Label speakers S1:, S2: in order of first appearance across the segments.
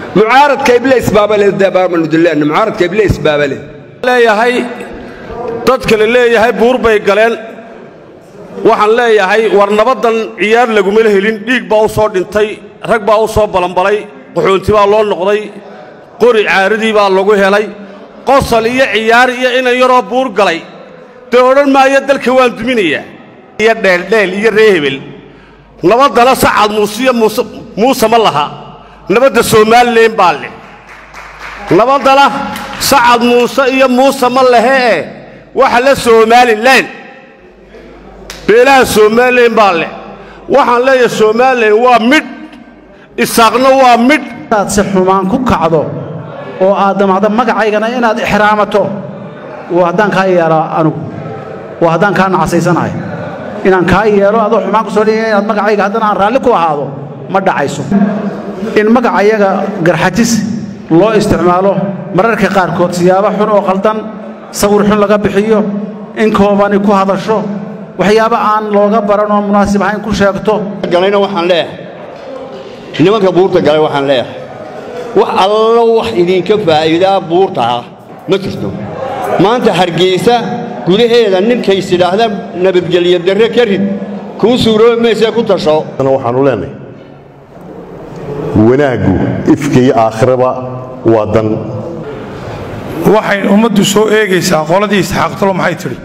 S1: mucaaradka ibleys baabale dabaamanudulaan mucaaradka ibleys baabale
S2: leeyahay dadka la leeyahay buur bay galeen waxaan leeyahay war nabaddan ciyaar lagumala helin dhiig baa u soo dhintay rag baa u soo balanbalay qaxoonti baa loo noqday qori caaradii baa lagu helay qosol iyo ciyaar iyo inan yaroo buur galay dee odhan maayo dalka waan duminayaa iyo dheeldheel iyo ree hebel nabaddana sacad muuse iyo muuse ma laha nabadda somalilan baa leh nabaddana sacad muuse iyo muuse ma lehee waxa la somalilan beelaha somalilan baa leh waxaan leeyahay somalilan waa midh isaaqna waa midh
S3: inaad si xumaan ku kacdo oo aad damacdo magacaygana inaad ixraamato waa haddaan kaa yeelo anugu waa haddaan kaa nacasaysanahay inaan kaa yeelo adoo xumaan ku soo dhigaya inaad magacayga haddana aan raalli ku ahaado ma dhacayso in magacayaga garxajis loo isticmaalo mararka qaarkood siyaabo xun oo qaldan sawir xun laga bixiyo in koobani ku hadasho waxyaabo aan looga baran oo munaasib ahayn ku sheegto
S4: galayna waxaan leeyahay nimanka buurta galay waxaan leeyahay wax allo wax idinka faa'iidaa buurtaa ma jirto maanta hargeysa gudaheeda ninkays idhaahdaan nabadgelyo darre ka rid kuu suuroobi maysee ku tasho
S5: waxaannu leenahay wanaaggu ifka iyo aakhiraba waa dan
S6: waxay ummaddu soo eegaysaa qoladii isxaaqtalo maxay tidhi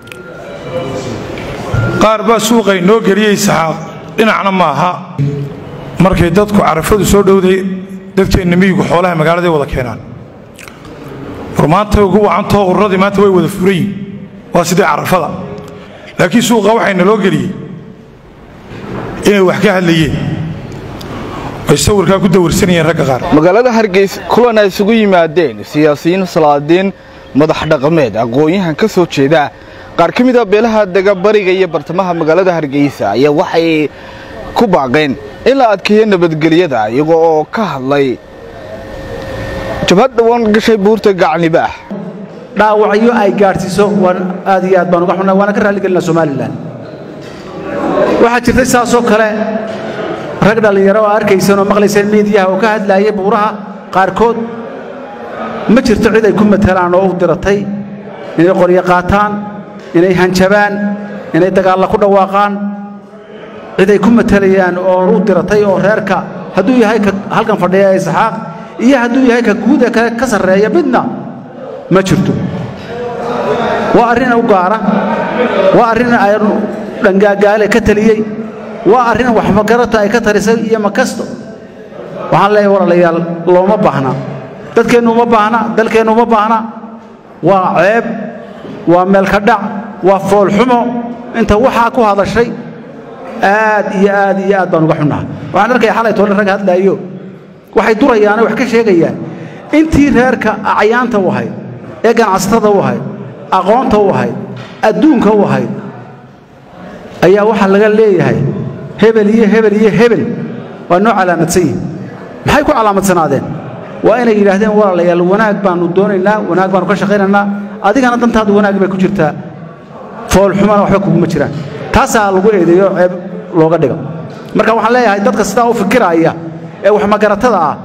S6: qaar baa suuqay noo geliyey isxaaq dhinacna ma aha markay dadku carafadu soo dhowday dadkeenna miyigu xoolaha magaaladay wada keenaan war maanta ugu wacantoo ururadii maanta way wada furan yihin waa sidii carafada laakiin suuqa waxay naloo geliyey inay wax ka hadlayeen ay sawirkaa ku dawirsanayeen ragga qaar
S7: magaalada hargeysa kulan ay isugu yimaadeen siyaasiyiin salaadiin madax dhaqameed aqoon-yahan ka soo jeeda qaar ka mid a beelaha dega bariga iyo bartamaha magaalada hargeysa ayaa waxay ku baaqeen in la adkeeyo nabadgelyada iyago oo ka hadlay jabhad dhawaan gashay buurta gacnibaax
S3: dhaawacyo ay gaadhsiiso waan aad iyo aad baan uga xunnaa waana ka raalligelinaa somalilan waxaa jirtay saasoo kale rag dhallinyaro oo arkayseen oo maqlayseen miidiyaha oo ka hadlaayay buuraha qaarkood ma jirto cid ay ku matelaan oo u diratay inay qoryo qaataan inay hanjabaan inay dagaalla ku dhawaaqaan cid ay ku matelayaan oo u diratay oo reerka hadduu yahay ka halkan fadhiya ee isxaaq iyo hadduu yahay ka guud ee kale ka sarreeya midna ma jirto waa arrin u gaara waa arrin aynu dhangaagaale ka taliyey waa arrin waxmagarata ay ka tarisay iyo makasto waxaan leeyahay walaalayaal looma baahna dadkeennu uma baahna dalkeennu uma baahna waa ceeb waa meelka dhac waa foolxumo inta waxaa ku hadashay aad iyo aad iyo aad baan uga xunnaha waxaan arkaya xalay toole rag hadlaayo waxay durayaane wax ka sheegayaan intii reerka acyaanta u ahayd ee ganacsatada u ahayd aqoonta u ahayd adduunka u ahayd ayaa waxaa laga leeyahay hebel iyo hebel iyo hebel waa noo calaamadsan yihin maxay ku calaamadsanaadeen waa inay yidhaahdeen walaalayaal wanaag baannu doonaynaa wanaag baannu ka shaqaynaynaa adigana dantaadu wanaag bay ku jirtaa foolxumana waxba kuguma jiraan taasaa lagu eedeeyo ceeb looga dhigo marka waxaan leeyahay dadka sidaa u fikiraaya ee waxmagaratada ah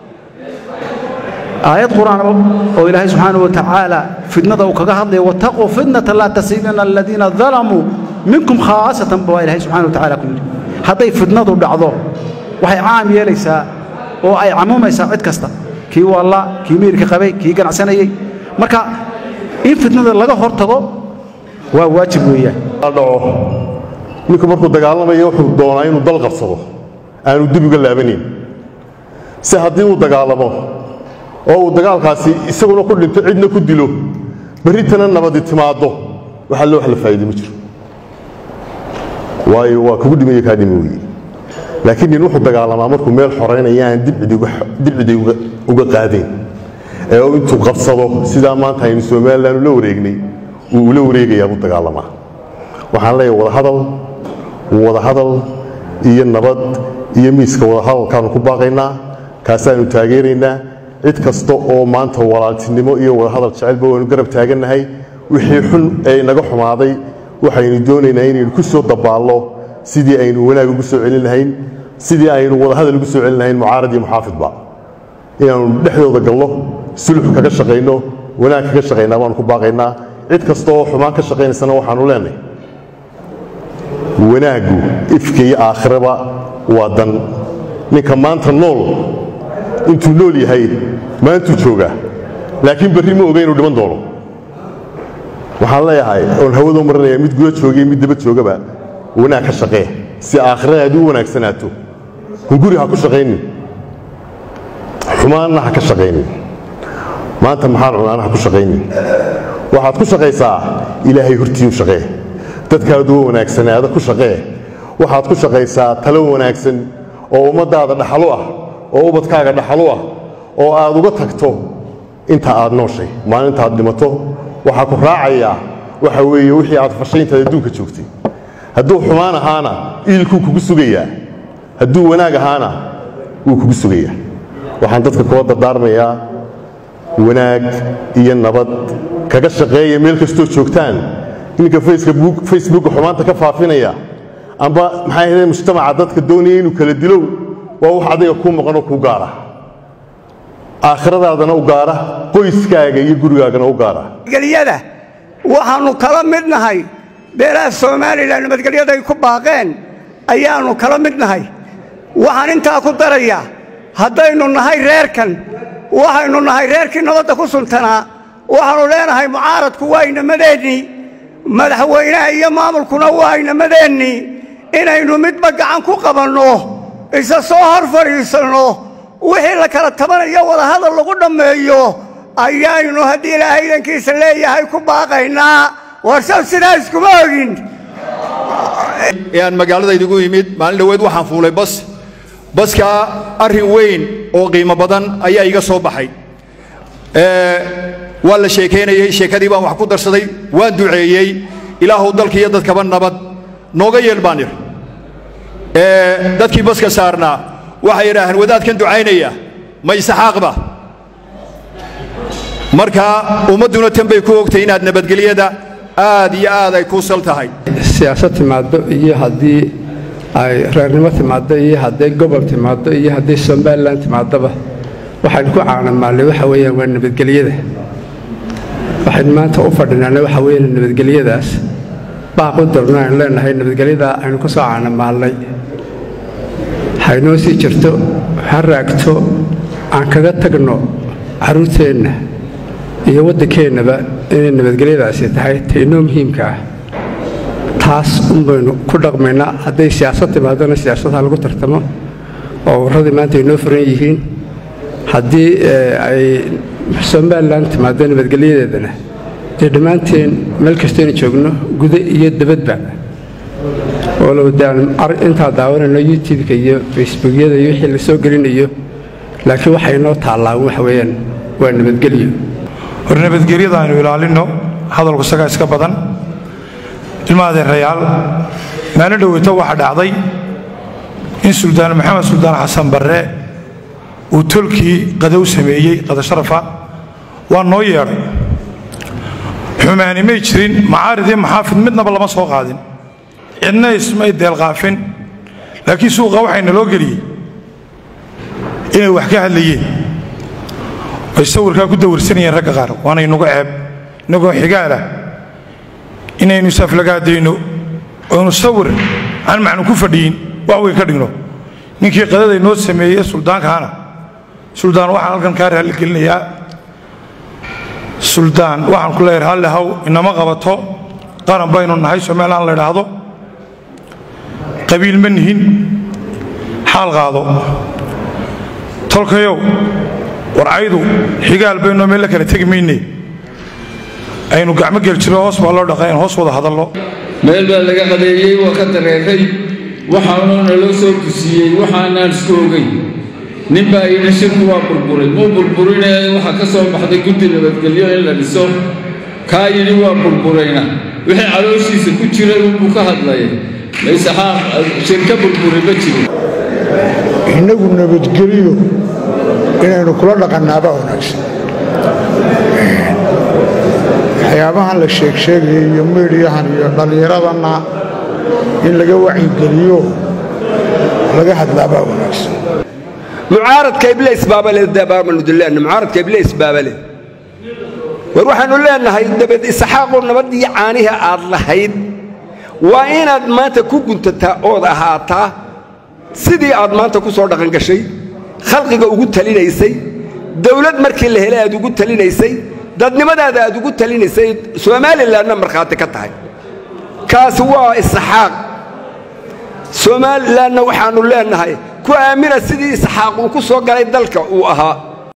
S3: aayad qur'aan oo ilaahay subxaanahu wa tacaala fidnada uu kaga hadlayo wattaquu fitnata laa tasiibana aladiina dalamuu minkum khaasatan baa ilaahay subxana wa tacala ku yidhi hadday fidnadu dhacdo waxay caam yeelaysaa oo ay camuumaysaa cid kasta kii walla kii miirka qabay kii ganacsanayey marka in fitnada laga hor tago waa waajib weeyaan
S5: dhaco ninku markuu dagaalamayo wuxuu doonaa inuu dal qabsado aanu dib uga laabanayn si haddii uu dagaalamo oo uu dagaalkaasi isaguna ku dhinto cidna ku dilo berritana nabadi timaaddo waxa le wax la faa'iido ma jiro waayo waa kugu dhimaya kaa dhimi weye laakiin nin wuxuu dagaalamaa markuu meel xoraynaya aan dibcidi uga qaadayn ee uu intuu qabsado sidaa maanta aynu somalilan ula wareegnay uu ula wareegayaa buu dagaalamaa waxaan leeyahay wadahadal wadahadal iyo nabad iyo miiska wadahadalkaanu ku baaqaynaa kaasaanu taageeraynaa cid kasta oo maanta walaaltinimo iyo wadahadal jecelba waynu garab taagannahay wixii xun ee inaga xumaaday waxaynu doonaynaa inaynu ku soo dabaallo sidii aynu wanaag ugu soo celin lahayn sidii aynu wadahadal ugu soo celin lahayn mucaarad iyo muxaafidba inaannu dhexdooda galno sulux kaga shaqayno wanaag kaga shaqaynaa baanu ku baaqaynaa cid kasta oo xumaan ka shaqaynaysana waxaanu leenahay wanaaggu ifka iyo aakhiraba waa dan ninka maanta nool intuu nool yahay maantuu joogaa laakiin berri ma oga inuu dhiman doono waxaan leeyahay oon hawada marinaya mid guda joogaiyo mid daba joogaba wanaag ka shaqee si aakhiradaad u wanaagsanaato hunguri ha ku shaqaynin xumaanna ha ka shaqaynin maanta maxaan cunaana ha ku shaqaynin waxaad ku shaqaysaa ilaahay hortii u shaqee dadkaadu wanaagsanaada ku shaqee waxaad ku shaqaysaa talo wanaagsan oo ummaddaada dhaxalu ah oo ubadkaaga dhaxalu ah oo aad uga tagto inta aad nooshay maalintaad dhimato waxaa ku raacayaa waxa weeye wixii aad fashayntaad adduunka joogtay hadduu xumaan ahaana iilkuu kugu sugayaa hadduu wanaag ahaana wuu kugu sugayaa waxaan dadka kula dardaarmayaa wanaag iyo nabad kaga shaqeeya meel kastoo joogtaan ninka facebooka xumaanta ka faafinaya amba maxay ahayd mujtamaca dadka doonaya inuu kala dilow waa wax adiga kuu maqanoo kuu gaara aakhiradaadana u gaara qoyskaaga iyo gurigaagana u gaara
S8: nabadgelyada waxaannu kala mid nahay beelaha somalilan nabadgelyaday ku baaqeen ayaannu kala mid nahay waxaan intaa ku darayaa haddaynu nahay reerkan waxaynu nahay reerkii nabadda ku suntanaa waxaannu leenahay mucaaradku waa inamadeenni madaxweynaha iyo maamulkuna waa inamadeenni inaynu midba gacan ku qabanno isa soo hor fadhiisanno wixii la kala tabanayo wadahadal lagu dhammeeyo ayaynu haddii ilaahay idankiisa leeyahay ku baaqaynaa warsaw sidaa iskuma ogin
S9: ee aan magaaladaydigu yimid maalin dhoweed waxaan fuulay bas baskaa arrin weyn oo qiimo badan ayaa iga soo baxay waa la sheekaynayey sheekadii baan wax ku darsaday waan duceeyey ilaahuw dalka iyo dadkaba nabad nooga yeel baan idhi dadkii baska saarnaa waxay idhaaheen wadaadkan ducaynaya ma isaxaaqba marka ummadduna tan bay ku ogtay inaad nabadgelyada aad iyo aad ay kuu sal tahay
S10: siyaasad timaaddo iyo haddii ay reernimo timaaddo iyo hadday gobol timaaddo iyo haddii somalilan timaaddoba waxaynu ku caanamaalnay waxa weeyaan waa nabadgelyada waxaynu maanta u fadhinaana waxa weeyaan nabadgelyadaas baaq u dirno aynu leenahay nabadgelyada aynu ku soo caanamaalnay haynoo sii jirto ha raagto aan kaga tagno carruurteenna iyo waddankeennaba inay nabadgelyadaasi tahay ta inoo muhiimka ah taas un baynu ku dhaqmaynaa hadday siyaasad timaadona siyaasadha lagu tartamo oo warradii maanta ay noo furan yihiin haddii ay somalilan timaado nabadgelyadeedana dee dhammaanteen meel kastaynu joogno guda iyo dabadba walow daan intaa daawanayno youtubeka iyo facebookyada iyo wixii la soo gelinayo laakiin waxay noo taallaan waxa weeyaan waa nabadgelyo
S6: hor nabadgelyada aynu ilaalinno hadalku isagaa iska badan ilma adeerayaal maalin dhoweyto waxaa dhacday in suldaan maxamed suldaan xasan barre uu tolkii qadow sameeyey qadasharafa waa noo yeedhay xumaani may jirin macaarid iyo maxaafid midnaba lama soo qaadin cidna ismay deelqaafin laakiin suuqa waxay naloo geliyey inay wax ka hadlayeen ay sawirkaa ku dawirsanayeen ragga qaar waana inugu ceeb innagoo xigaalah inaynu isaflagaadayno oynu sawir aan macnu ku fadhiyin wax weyn ka dhigno ninkii qadaday noo sameeyey suldaankaana suldaan waxaan halkan kaa raalli gelinayaa suldaan waxaan ku leeyahay halle haw inama qabato qaran baynu nahay somalilan la idhaahdo qabiil ma nihin xaal qaado tolkayow warcaydu xigaal baynoo meel la kala tegi mayne aynu gacmo geljiro hoos baa loo dhaqay in hoos wada hadallo
S11: meel baa laga qadeeyey waa ka dareeray waxaanu naloo soo dusiyey waxaanaan isku ogeyn nin baa yidhi shirku waa burburay muu burburinee waxaa ka soo baxday guddi nabadgelyo in la dhiso kaa yidhi waa burburayna wixii calooshiisa ku jiray unbuu ka hadlaya maysaxaa shirka burburay ma jiro
S12: innagu nabadgeliyo inaynu kula dhaqannaaba wanaagsan waxyaabahan la sheegsheegaya iyo miidhiyahan iyo dhallinyaradana in laga wacyigeliyo laga hadlaabaa wanaagsan
S1: mucaaradka ibleys baabale dabaamanudullaana mucaaradka ibleys baabale war waxaannu leenahay dabed isaxaaqoo nabaddii caanihi aad lahayd waa inaad maanta ku guntataa ood ahaataa sidii aad maanta ku soo dhaqangashay khalqiga ugu talinaysay dawlad markii la helay aad ugu talinaysay dadnimadaada aad ugu talinaysay somalilanna markhaati ka tahay kaasi waa isxaaq somalilanna waxaannu leenahay ku aamina sidii isxaaq uu ku soo galay dalka uu ahaa